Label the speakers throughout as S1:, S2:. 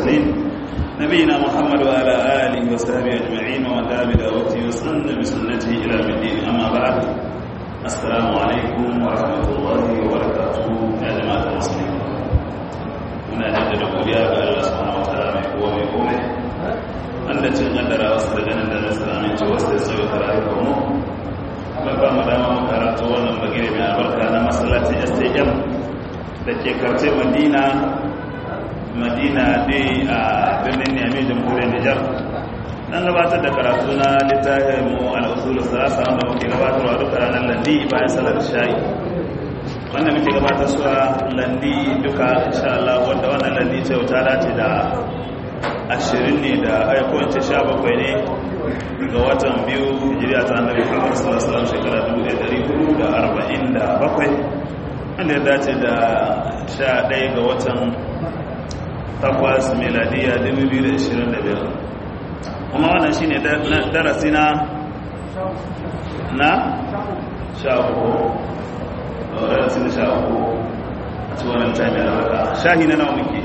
S1: المرسلين نبينا محمد وعلى آله وصحبه أجمعين ومن دعا بدعوته وسن بسنته إلى يوم الدين أما بعد السلام عليكم ورحمة الله وبركاته يا جماعة المسلمين muna jaddada godiya ga Allah subhanahu wataala mai kowa mai komai wanda cin kaddara wasu da ganin da nasu aminci wasu da sauya karatu ga mu ba ba mu dama mu karatu wannan bagire mai albarka na masallacin STM da ke karce Madina Madina dai a birnin Niamey jamhuriyar Nijar dan gabatar da karatu na littafin mu al-usul salasa wanda muke gabatarwa duka ranar landi bayan salar shayi wannan muke gabatar suwa landi duka insha Allah wanda wannan landi ce ta dace da ashirin ne da aikwance sha bakwai ne ga watan biyu hijiriya ta annabi Muhammad sallallahu alaihi wasallam shekara 1447 wanda ya dace da sha ɗaya ga watan takwas meladiya 2025 kuma wannan shine darasi na na sha uku wadda sun sha uku a ci wannan taimi da haka shahi na nawa muke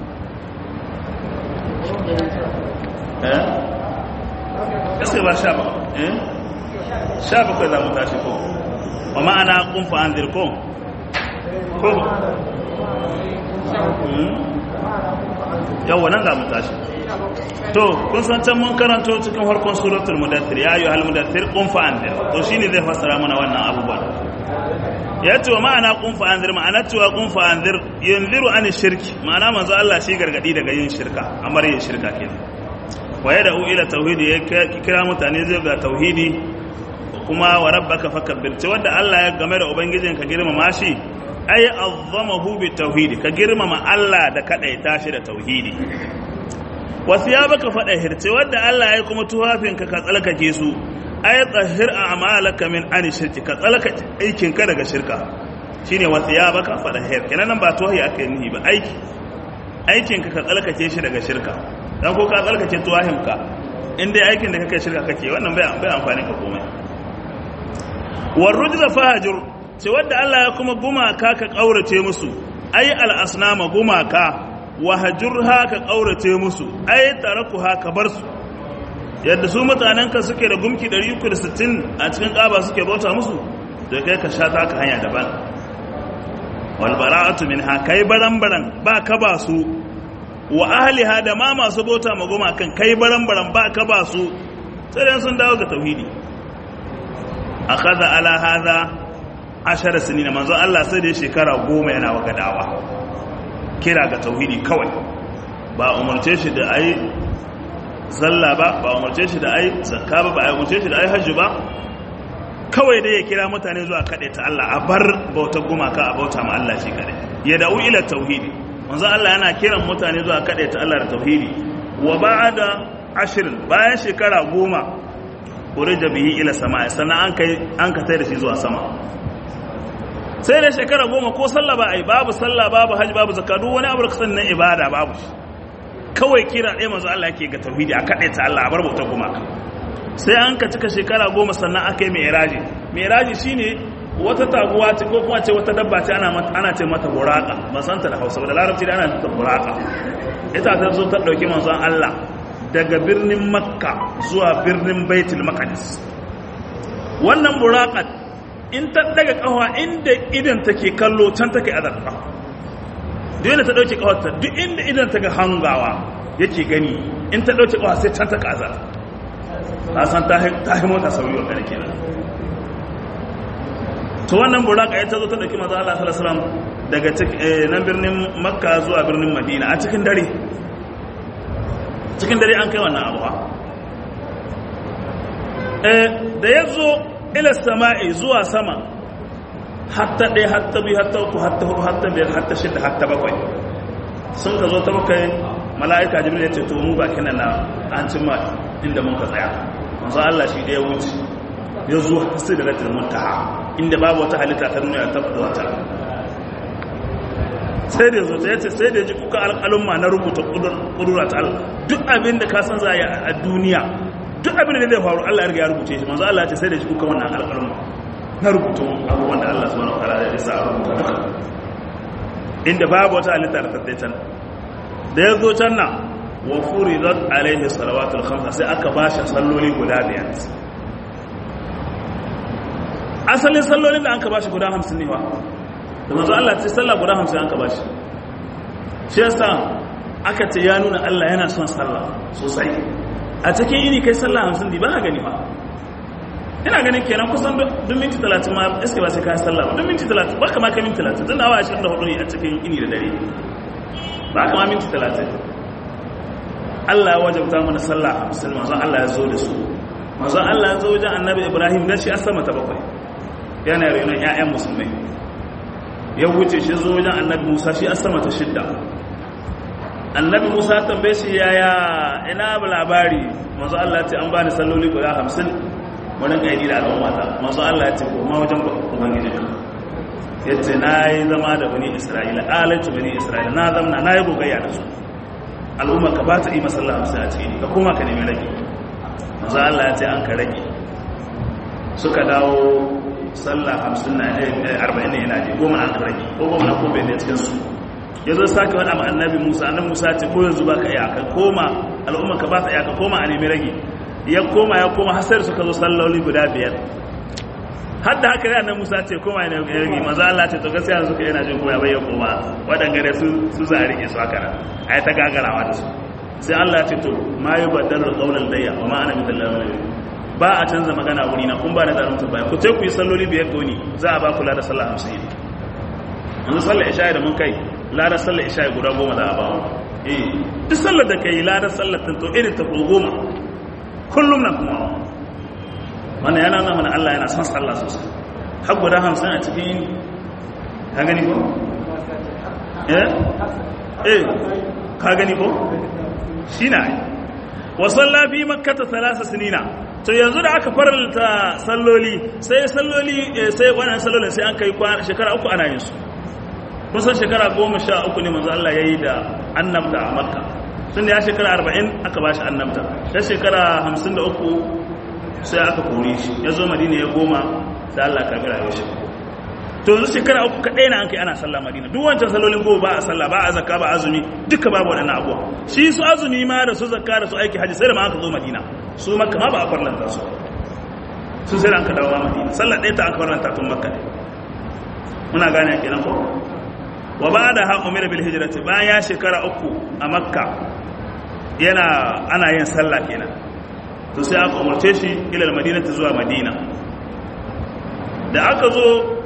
S1: eh gaske ba sha ba eh sha bakwai za mu tashi ko wa ma'ana kunfa an dirko ko yawon nan za mu tashi to kun san can mun karanto cikin harkon suratul mudaththir ya ayyuhal mudaththir qum fa anzir to shine zai fassara mana wannan abubuwan ya ce wa ma'ana kunfa anzir ma'ana cewa kunfa anzir yanziru an shirki ma'ana manzo Allah shi gargadi daga yin shirka amar yin shirka kenan waye da ila tauhidi ya kira mutane zai ga tauhidi kuma wa rabbaka fakabbir ce wanda Allah ya game da ubangijin ka girmama shi ay azzamahu bi tauhidi ka girmama Allah da kadaita shi da tauhidi wasu ya baka fada hirce wanda Allah ya kuma tuhafin ka ka tsalkake su ay tsahir a'malaka min an shirki ka tsalaka aikin ka daga shirka shine wasu ya baka fada hir kenan nan ba tuwahi aka yi ba aiki aikin ka ka tsalkake shi daga shirka dan ko ka tsalkake tuwahin ka in dai aikin da kake shirka kake wannan bai bai amfani ka komai war rujza fahajur ce wanda Allah ya kuma gumaka ka kaurace musu ay al asnama gumaka wahajurha ka kaurace musu ay tarakuha ka bar su yadda su mutanenka suke da gumki 360 a cikin ƙaba suke bauta musu da kai ka sha taka hanya daban walbara'atu min ha kai baran-baran ba ka ba su wa ahliha da ma masu bauta ma goma kan kai baran-baran ba ka ba su sai sun dawo ga tauhidi akhadha ala hadha ashara sinina manzo Allah sai da shekara goma yana waka dawa kira ga tauhidi kawai ba umarce shi da ai sallah ba ba umarce shi da ai zakka ba ba umarce shi da ai hajji ba kawai dai ya kira mutane zuwa kaɗai ta Allah a bar bautar gumaka a bauta ma Allah shi kaɗai ya da'u ila tauhidi manzo Allah yana kiran mutane zuwa kaɗai ta Allah da tauhidi wa ba'da ashirin bayan shekara goma urija bihi ila sama sannan an kai an ka da shi zuwa sama sai da shekara goma ko sallah ba ai babu sallah babu hajji babu zakka duk wani abu da kasan na ibada babu shi kawai kira ɗaya manzo Allah yake ga tauhidi a kaɗai ta Allah a bar bautar gumaka sai an ka cika shekara goma sannan aka yi mai mai shine wata taguwa ce ko kuma ce wata dabba ce ana ce mata buraka masanta da hausa da larabci da ana ta buraka ita ta zo ta ɗauki manzon Allah daga birnin makka zuwa birnin baitul maqdis wannan burakat in ta daga kawa inda idan take kallo can take azarfa duk inda ta dauke kawarta duk inda idan ta ga hangawa yake gani in ta dauke kawa sai can ta kaza ta san ta yi mota sauri wa kare kenan to wannan buraka ya tazo ta dauki manzo Allah sallallahu alaihi wasallam daga nan birnin makka zuwa birnin madina a cikin dare cikin dare an kai wannan abuwa da ya zo ila sama'i zuwa sama hatta ɗaya hatta biyu hatta uku hatta hudu hatta biyar hatta shida hatta bakwai sun ka zo ta bakwai mala'ika jibril ya ce to mu bakin nan na an cimma inda mun ka tsaya manzo Allah shi da ya wuce ya zo sai da ratul muntaha inda babu wata halitta ta duniya ta fada wata sai da zo ya ce sai da ji kuka alƙalumma na rubuta ƙudura ta Allah duk abin da ka san za a duniya duk abin da zai faru Allah ya riga ya rubuce shi manzo Allah ya ce sai da shi kuka wannan alƙalumma na rubutu abubuwan da Allah subhanahu wataala ya isa a rubuta duka inda babu wata halitta da tattai can da ya zo can na wa furidat alaihi salawatul khamsa sai aka bashi salloli guda biyar asalin sallolin da aka bashi guda 50 ne ba da manzo Allah ce sallah guda 50 aka bashi shi yasa aka ce ya nuna Allah yana son sallah sosai a cikin ini kai sallah 50 ne ba ka gani ba ina ganin kenan kusan duk minti 30 ma iske ba sai ka sallah ba duk minti 30 ba kama kai minti 30 tun da awa 24 ne a cikin ini da dare ba kama minti 30 Allah ya wajabta mana sallah 50 manzon Allah ya zo da su manzon Allah ya zo wajen annabi Ibrahim dan shi a sama ta bakwai yana renon ƴaƴan musulmai ya wuce shi zo wajen annabi Musa shi a sama ta shidda annabi Musa tambaye shi yaya ina labari manzon Allah ya ce an bani salloli guda 50 wani ƙaidi da al'ummata masu Allah ya ce koma wajen ubangijinka ya ce na yi zama da wani isra'ila alaitu wani isra'ila na zamna na yi gogayya da su al'umma ka ba ta yi masallah hamsin a cikin ka koma ka nemi rage masu Allah ya ce an ka rage suka dawo sallah hamsin na arba'in ne yana je goma an ka rage ko goma na kobe ne cikin su ya zo sake wani amma annabi musa annabi musa ce ko yanzu ba ka iya ka koma al'umma ka ba ta iya ka koma a nemi rage ya koma ya koma hasar suka zo salloli guda biyar har da haka yana musa ce koma yana yargi maza Allah ce to gaskiya suka yana jin koya bai ya koma waɗanda su su za a rike su haka a yi ta gagarawa da su sai Allah ce to ma yi baddalar ƙaunar daya wa ma ana bitan lalata ba a canza magana wuri na kun ba da zanen baya ku ce ku yi salloli biyar ga wuni za a ba ku lada sallah hamsin yanzu sallar isha'i da mun kai lada sallar isha'i guda goma za a ba eh duk sallar da kai lada sallar tanto irin ta goma kullum na kuma wanda yana nuna mana Allah yana son sallah sosai har guda hamsin a cikin yini ka gani ko? eh eh ka gani ko? shi na yi wasan lafi makata salasa sinina to yanzu da aka faralta salloli sai salloli sai wannan sallolin sai an kai shekara uku ana yin su kusan shekara goma sha uku ne manzo Allah ya yi da annabta a makka tun da ya shekara arba'in aka ba shi annabta ta shekara hamsin da uku sai aka kore shi ya zo madina ya goma sai Allah karbi rayuwar shi to yanzu shekara uku kaɗai na an kai ana sallah madina duk wancan salolin goma ba a sallah ba a zakka ba azumi duka babu waɗannan abuwa shi su azumi ma da su zakka da su aiki haji sai da ma aka zo madina su makka ma ba a farlanta su su sai da an ka dawo madina sallah ɗaya ta aka farlanta tun makka ne muna gane kenan ko wa ba da ha umira bil hijrati bayan ya shekara uku a makka yana ana yin sallah kenan to sai aka umarce shi ila madinati zuwa madina da aka zo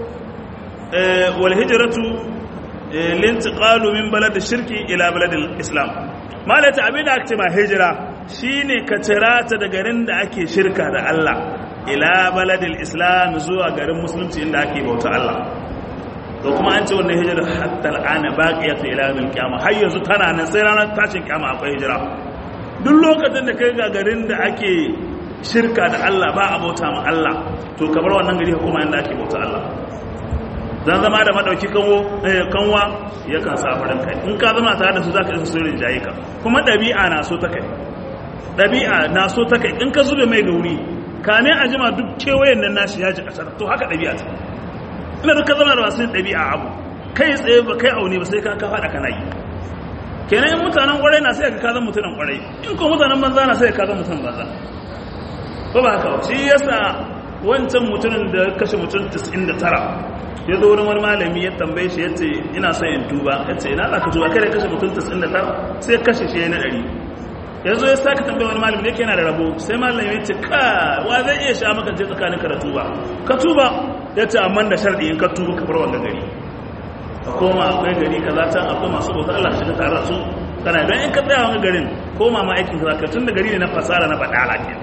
S1: wal hijratu lintiqalu min balad shirki ila balad islam malata abin da ake ma hijira shine ka tirata da garin da ake shirka da Allah ila balad islam zuwa garin musulunci inda ake bauta Allah to kuma an ce wannan hijira hatta al'ana baqiyatu ila yawmil qiyamah har yanzu tana nan sai ranar tashin kiyama akwai hijira duk lokacin da kai ga garin da ake shirka da Allah ba a bauta ma Allah to kamar wannan gari kuma inda ake bauta Allah zan zama da madauki kanwo kanwa yakan sa farin kai in ka zama tare da su zaka isa sirrin jayi ka kuma dabi'a na so ta kai dabi'a na so ta kai in ka zube mai gauri kame a jima duk kewayen nan nashi ya ji kasar to haka dabi'a ta ina duka zama da masu ɗabi'a abu kai tsaye ba kai aune ba sai ka ka faɗa kana yi kenan in mutanen ƙwarai na sai ka kazan mutanen ƙwarai in ko mutanen banza na sai ka kazan mutanen banza ko ba haka shi yasa wancan mutumin da kashe mutum 99 ya zo wurin wani malami ya tambaye shi ya ce ina son in tuba ya ce ina za ka tuba kada kashe mutum 99 sai kashe shi ya na ɗari ya zo ya saka tambaye wani malami da yake yana da rabo sai malami ya ce ka wa zai iya sha maka je tsakanin ka da tuba ka tuba ya ce amma da sharɗi in ka tuba ka bar wanga gari ka koma akwai gari kaza can akwai masu bauta Allah shiga tare da su kana don in ka tsaya wanga garin koma ma aikin kaza ka tun da gari ne na fasara na badala ke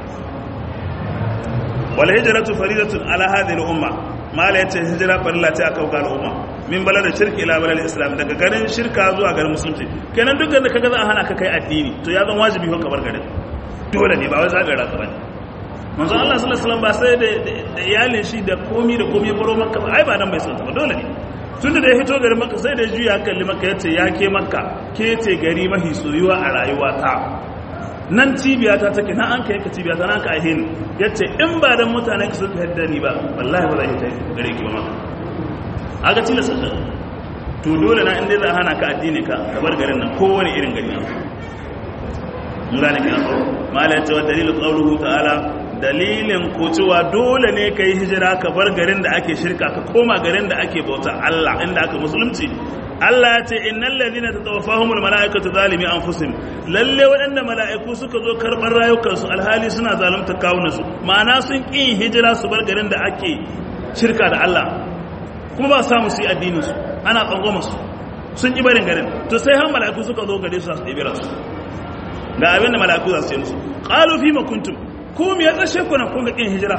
S1: wal hijratu faridatun ala hadhihi al umma mala yace hijira farilla ce aka ga al'umma min balada shirki ila balad islam daga garin shirka zuwa garin musulunci kenan duk da kaga za a hana ka kai addini to ya zan wajibi ko ka bar garin dole ne ba wai zagara ka bane manzo Allah sallallahu alaihi wasallam ba sai da iyalin shi da komi da komi baro makka ba ai ba dan bai san ta ba dole ne tunda da ya fito garin makka sai da ya juya kalli makka yace ya ke makka ke ce gari mahi soyuwa a rayuwa ta nan cibiya ta take na an kai ka cibiya ta nan ka ahin yace in ba dan mutanen ka suka hadda ni ba wallahi ba zai ta gare ki ba makka aga tilasta ta to dole na inda za a hana ka addini ka ka bar garin nan kowane irin gari gane kenan ko mala yace wa dalilu qawluhu ta'ala dalilin ko cewa dole ne kai hijira ka bar garin da ake shirka ka koma garin da ake bauta Allah inda aka musulunci Allah ya ce innal ladina tatawaffahumul malaikatu zalimi anfusihim lalle waɗanda mala'iku suka zo karɓar rayukansu alhali suna zalunta kawunansu ma'ana sun ƙi hijira su bar garin da ake shirka da Allah kuma ba samu su yi addinin su ana tsangwama su sun ƙi barin garin to sai har mala'iku suka zo gare su su ɗebi rasu ga abin da mala'iku za su ce musu qalu fi ma kuntum ku me ya tsashe ku nan kun ga ƙin hijira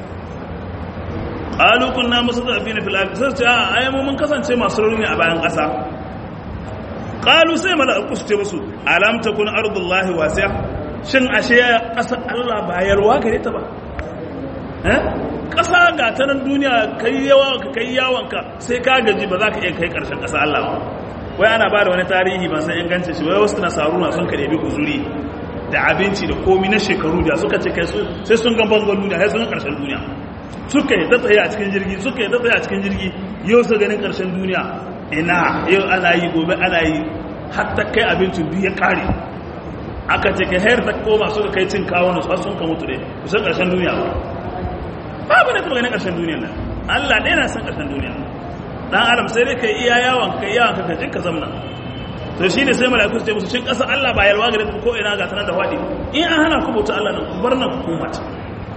S1: qalu kunna mustadafina fil ardi sai ce a ai mu mun kasance masu rauni a bayan ƙasa qalu sai mala'iku su ce musu alam takun ardullahi wasi'a shin ashe ƙasar Allah ba yalwa gare ta ba eh ƙasa ga ta nan duniya kai yawa ka kai yawanka sai ka gaji ba za ka iya kai ƙarshen ƙasa Allah ba wai ana ba da wani tarihi ba san ingancin shi wai wasu nasaruna sun ka ɗebi guzuri da abinci da komi na shekaru da suka ce kai sai sun gan bangon duniya sai sun ga ƙarshen duniya suka yi ta tsaye a cikin jirgi suka yi ta tsaye a cikin jirgi yau su ganin ƙarshen duniya ina yau ana yi gobe ana yi har ta kai abincin biyu ya ƙare aka ce kai hayar ta koma suka kai cin kawo nasu har sun ka mutu ne kusan ƙarshen duniya ba babu ne kuma ganin ƙarshen duniya nan allah ɗaya na san ƙarshen duniya dan adam sai dai kai iya yawon kai yawon ka kajin ka zamna to shi ne sai mala'iku su ce musu shin ƙasa allah ba yalwa gare ko ina ga tana da faɗi in an hana ku bauta allah nan ku bar nan ku koma ta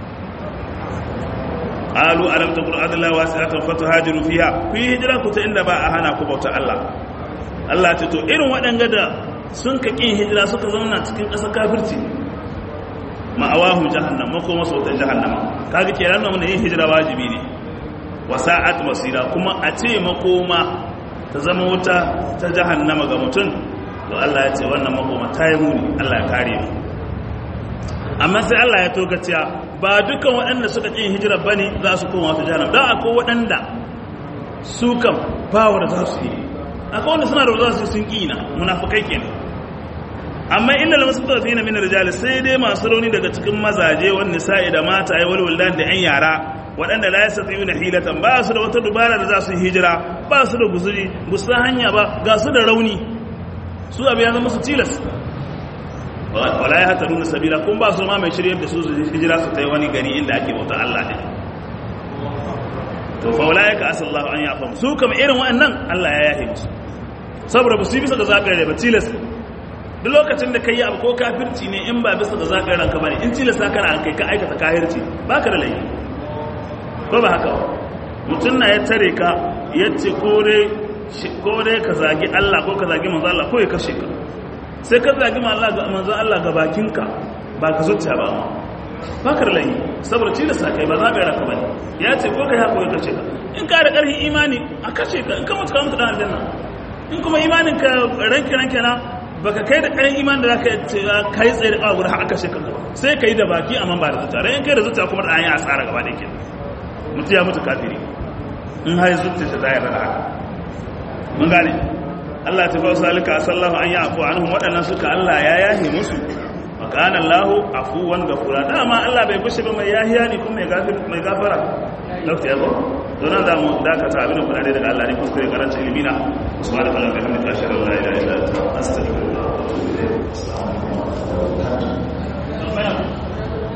S1: qalu alam takun adallahi wasi'atan fatuhajiru fiha ku yi hijira ku ta inda ba a hana ku bauta Allah Allah ta to irin waɗanga da sun ka kin hijira suka zauna cikin ƙasar kafirci ma'awahum jahannam mako masu wata jahannama kaga ke ranar mun yin hijira wajibi ne wa sa'at masira kuma a ce makoma ta zama wuta ta jahannama ga mutum to Allah ya ce wannan makoma ta yi muni Allah ya kare mu amma sai Allah ya toka cewa ba dukkan waɗanda suka ƙin hijira ba ne za su koma wata jihar don akwai waɗanda su kan bawar za su yi akwai wanda suna da za su sun ƙina munafukai kenan amma illa da masu tafi na minar rijali sai dai masu rauni daga cikin mazaje wani sa'i da mata ya walwaldan da 'yan yara waɗanda la yasa tsayi na hilatan ba su da wata dubara da za su hijira ba su da guzuri ba su hanya ba ga su da rauni su abu ya zama su tilas wala ya hata nuna sabila kun ba su ma mai shirya da su su hijira su ta yi wani gari inda ake bauta Allah ne to fa wala ya ka asallahu an ya famu su kama irin wa'annan Allah ya yahe musu saboda ba su yi bisa ga zagare ba tilas duk lokacin da kai abu ko kafirci ne in ba bisa ga zagare ranka bane in tilas ka kana kai ka aikata kafirci baka da laifi ko ba haka mutum na ya tare ka yace kore kore ka zagi Allah ko ka zagi manzo Allah ko ya kashe ka sai ka zagi manzan Allah ga bakinka ba ka zuciya ba ba ka ralayi saboda ci da sakai ba za ka yi raka ba ne ya ce ko ka yi haƙoƙi kashe ka in ka da ƙarfin imani a kashe ka in ka mutu ka mutu ɗan aljanna in kuma imanin ka ranke ranke na ba ka kai da ƙarfin imanin da za ka yi tsaye da ƙawa guda haka kashe ka sai ka yi da baki amma ba da zuciya ran in kai da zuciya kuma da an yi asara gaba da ke mutu ya mutu kafiri in har zuciya ta zai rana haka mun gane Allah ta fausa alika sallahu an yi afu anhum waɗannan suka Allah ya yahe musu wa kana Allahu afuwan gafura dama Allah bai bushe ba mai yahiya ne kuma mai gafara lokaci ya zo don da mu dakata abin da kuna daga Allah ne kuskure karanci ilimi na subhanahu wa ta'ala bihamdika ashhadu an la ilaha illa anta astaghfiruka wa atubu ilayk